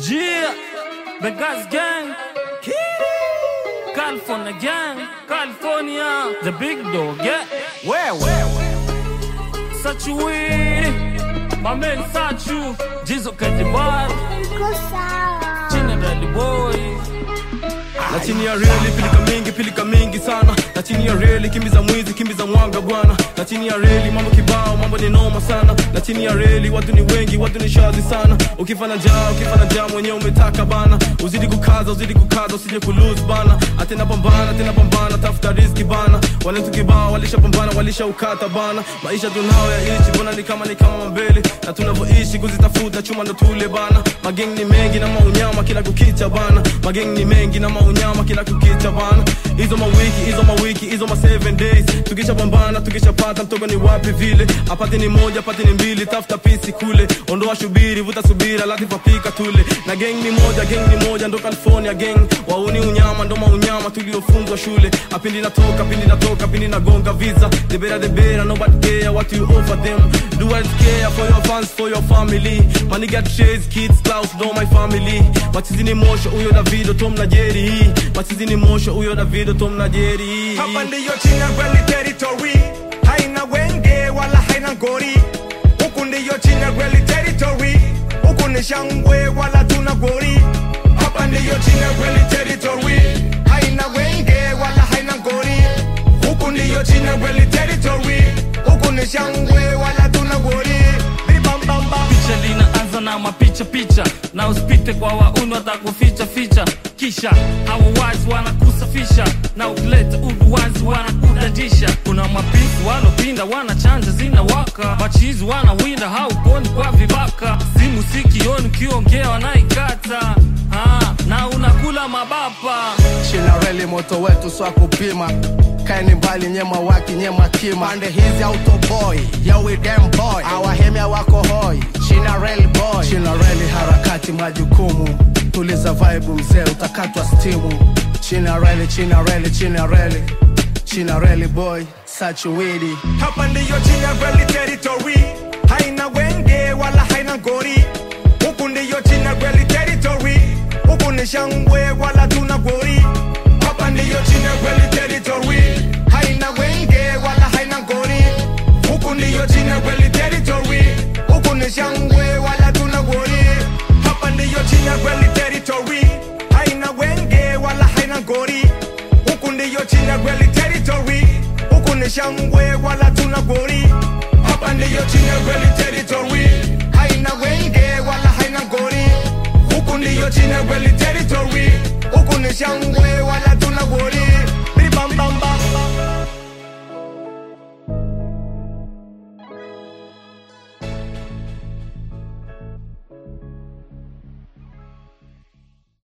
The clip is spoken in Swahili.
Yeah, Benghazi gang. California gang. California, the big dog, yeah. Where, where, where? Such a way. My man Sachu. Jizo Kadibar. Iko sawa. China Rally Boy. na chini ya reli pilika mingi pilika mingi sana na chini ya reli kimbiza mwizi kimbiza mwanga bwana na chini ya reli mambo kibao mambo ni noma sana na chini ya reli watu ni wengi watu ni shazi sana ukifanya njaa ukifanya njaa mwenyewe umetaka bana uzidi kukaza uzidi kukaza usije kulose bana atena pambana tena pambana tafuta riski bana wale tu kibao walishapambana walishaukata bana maisha tunao yaishi mbona ni kama ni kama mambele na tunavyoishi kuzitafuta chuma ndo tule bana mageng ni mengi na maunyama kila kukicha bana mageng ni mengi na maunyama kila kukicha bana hizo mawiki hizo mawiki hizo ma 7 days tukishapambana tukishapata mtogo ni wapi vile apati ni moja apati ni mbili tafuta pisi kule ondoa shubiri vuta subira latifa pika tule na geng ni moja geng ni moja ndo california geng wauni unyama ndo maunyama tuliofunzwa shule apindi natoka pindi natoka pindi nagonga visa debera debera nobody care what you offer them do I care for your fans for your family money got chase kids clouds know my family machizi ni mosho huyo davido tom na jeri hii machizi ni mosho huyo davido tom na jeri hii hapa ndiyo china rally territory haina wenge wala haina ngori huku ndiyo china rally territory huku ni shangwe wala tuna gori hapa ndiyo china rally territory haina wenge wala haina ngori huku ndiyo china rally territory huku ni shangwe wala tuna gori Bibambamba. Picha linaanza na mapicha picha, na usipite kwa wauni watakuficha ficha, kisha hawa wazi wanakusafisha, na ukileta uduwazi wanakudadisha. Kuna mapifu walopinda wanachanja zinawaka, machizi wanawinda hauponi kwa vibaka, simu sikioni ukiongea wanaikata ah, na unakula mabapa china reli moto wetu swa kupima kaeni mbali nyema waki nyema kima pande hizi autoboy yawi dem boy awahemia wako hoi china reli boy china reli harakati majukumu tuliza vibe mzee utakatwa stimu china reli china reli china reli china reli boy sachuwidi hapa ndiyo china rally territory haina wenge wala haina ngori huku ndiyo china rally territory huku ni shangwe wala tuna gori hapa ndiyo china rally territory haina wenge wala haina ngori huku ndiyo china rally territory huku ni shangwe wala tuna gori hapa ndiyo china rally territory haina wenge wala haina ngori huku ndiyo china rally territory huku ni shangwe wala tuna gori hapa ndiyo china rally territory haina wenge wala haina ngori huku ndiyo china rally territory huku ni shangwe